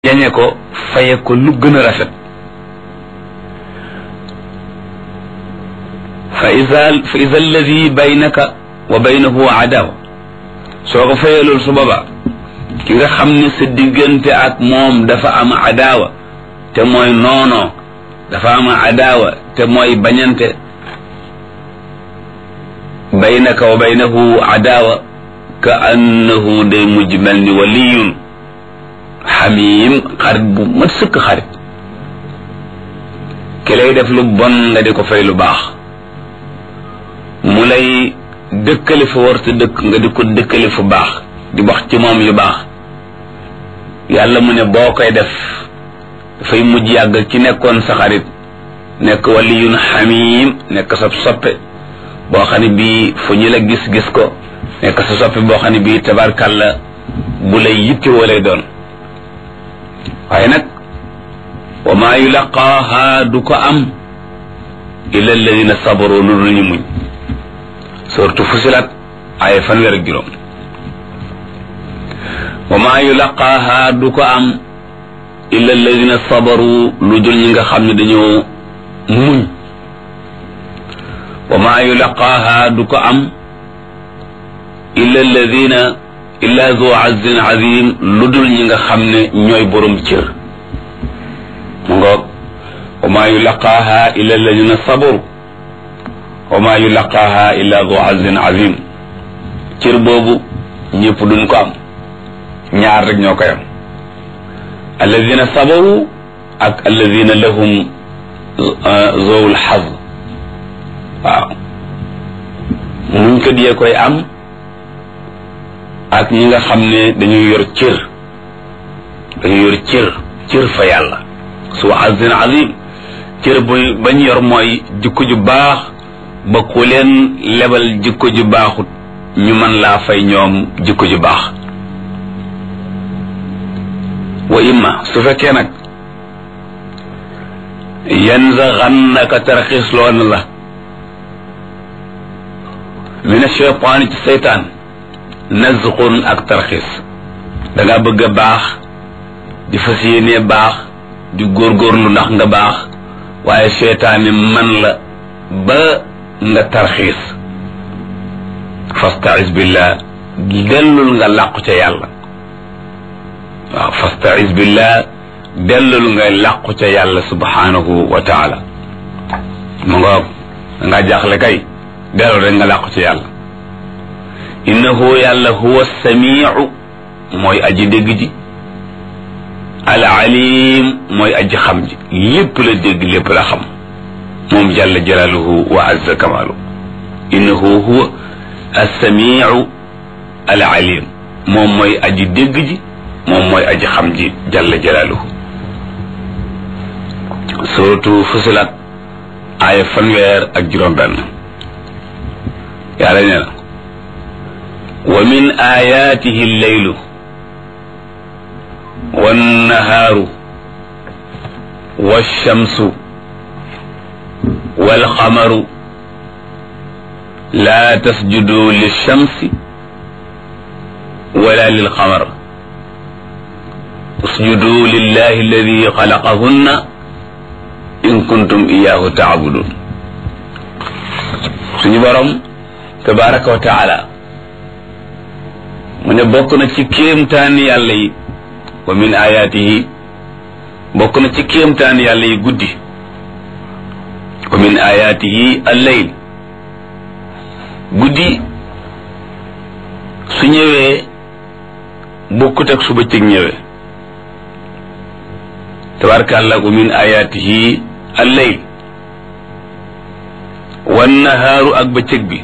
jañe ko faye ko lu gën a rafet fa isa fa isa alladi baynaka wa baynahu adawa soo ko fayee loolu su boobaa ki nga xam ne sa diggante ak moom dafa am adawa te mooy noonoo dafa am adawa te mooy bañante baynaka wa baynahu adawa ka annahu day mujj mel ni waliyun xamiim xarit bu mat sëkk xarit ki lay def lu bon nga di ko fay lu baax mu lay dëkkale fu war te dëkk nga di ko dëkkale fu baax di wax ci moom yu baax yàlla mu ne boo koy def dafay mujj yàgg ci nekkoon sa xarit nekk waliyun xamiim nekk sa soppe boo xam ne bii fu ñu la gis-gis ko nekk sa soppe boo xam ne bii tabarkàlla bu lay yitti woo lay doon waaye nag wa maa yulaqaaha du ko am illa alladina sabaru lu dul ñu muñ surtout fusilat ay fanweer ak juróom wa maa yulaqaaha du ko am illa alladina sabaru lu dul ñi nga xam ne dañoo muñ wa maa yulaqaaha du ko am illa alladina illa zu azin azim lu dul ñi nga xam ne ñooy borom cër mu ngoog wa maa yulaqaaha illa alladina sabaru wa maa yulaqaaha illa zu azin azim cër boobu ñëpp duñ ko am ñaar rek ñoo koy am alladina sabaru ak alladina lahum zowul xaz waaw muñ ko diyee koy am ak ñi nga xam ne dañuy yor cër dañuy yor cër cër fa yàlla su azin azim cër bu bañ yor mooy jikko ju baax ba ku leen lebal jikko ju baaxut ñu mën laa fay ñoom jikko ju baax wa imma su fekkee nag yanzaghannaka tarxiis loon la min ashaytaan ci seytaan nazqun ak tarxiis danga bëgg a baax di fas yéenee baax di góorgóorlu ndax nga baax waaye seytaane man la ba nga tarxiis fasta'iz billah dellul nga làqu ca yàlla waaw fasta'iz billah dellul nga làqu ca yàlla subhanahu wa taala mu nga nga jaaxle kay dellul rek nga làqu ca yàlla innahu yàlla huwa samiu mooy aji dégg ji al alim mooy aji xam ji lépp la dégg lépp la xam moom jalla jalaaluhu wa azza kamaalu innahu huwa assamiu al alim moom mooy aji dégg ji moom mooy aji xam ji jalla jalaaluhu suratu fusilat aaya fanweer ak juróom benn yàlla nee na wa min ayaatihi lleylu wannahaaru walchamsu walqamaru laa tasjudu lilchamsi wala lilqamar usjudu lillahi alladi xalaqahunna in kuntum iyaahu taabudun suñu borom tabaraka wa taala mu ne bokk na ci kéemtaani yàlla yi wa min ayaatihi bokk na ci kéemtaani yàlla yi guddi wa min ayaatihi alleyl guddi su ñëwee bokkut ak su bëccëg ñëwee tabaarakallah wa min ayaatihi alleyl wan nahaaru ak bëccëg bi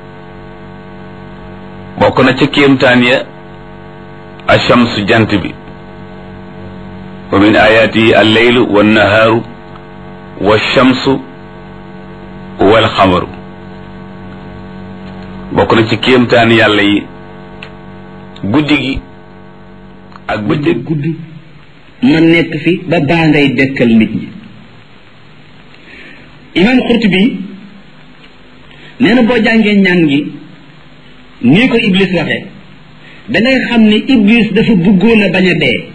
bokk na ca kéemtaan ya achamsu jant bi wa min ayaatihi alleylu wannahaaru walchamsu walxamaru bokk na ci kéemtaan yàlla yi guddi gi ak bëccëg guddi ma nekk fi ba baa ngay dekkal nit ñi imaam Xurtubi nee na boo jàngee ñaan gi nii ko Iblis waxee dangay xam ni Iblis dafa bëggoon a bañ a dee